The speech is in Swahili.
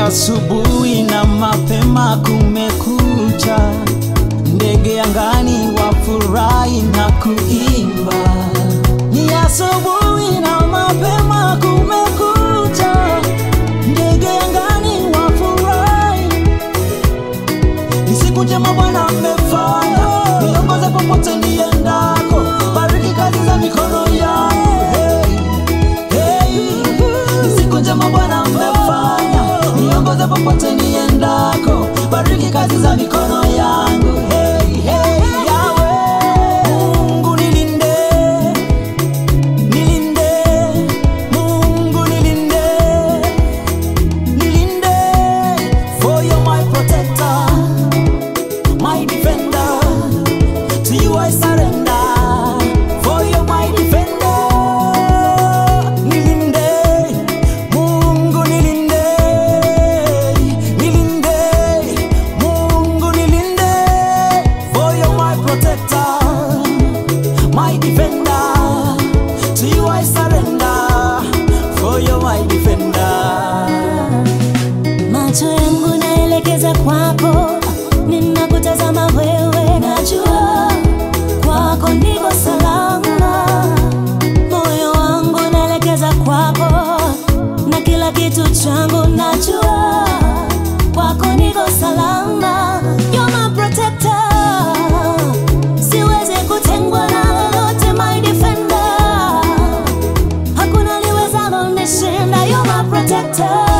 asubuhi na mapema kumekucha, ndege angani wafurahi na kuimba. Ni asubuhi na mapema kumekucha, ndege angani wafurahi. Ni siku njema Bwana amefanya, niongoze popote niendako, bariki kazi za mikono yangu. Hey, hey. Ni siku njema Bwana amefanya, niongoze popote niendako, bariki kazi za mikono yangu. Hey, hey, Yahweh. Mungu nilinde, nilinde, Mungu nilinde, nilinde, for you're my protector my defender. To you I surrender, for you're my defender. Nilinde, Mungu nilinde, nilinde, Mungu nilinde, for you're my protector, my defender. To you I surrender, for you're my defender. Macho yangu naelekeza kwako, ninakutazama wewe, najua kwako niko salama. Moyo wangu naelekeza kwako, na kila kitu changu najua kwako niko salama. You're my protector, siwezi kutengwa na lolote, my defender hakuna liwezalo nishinda. You're my protector.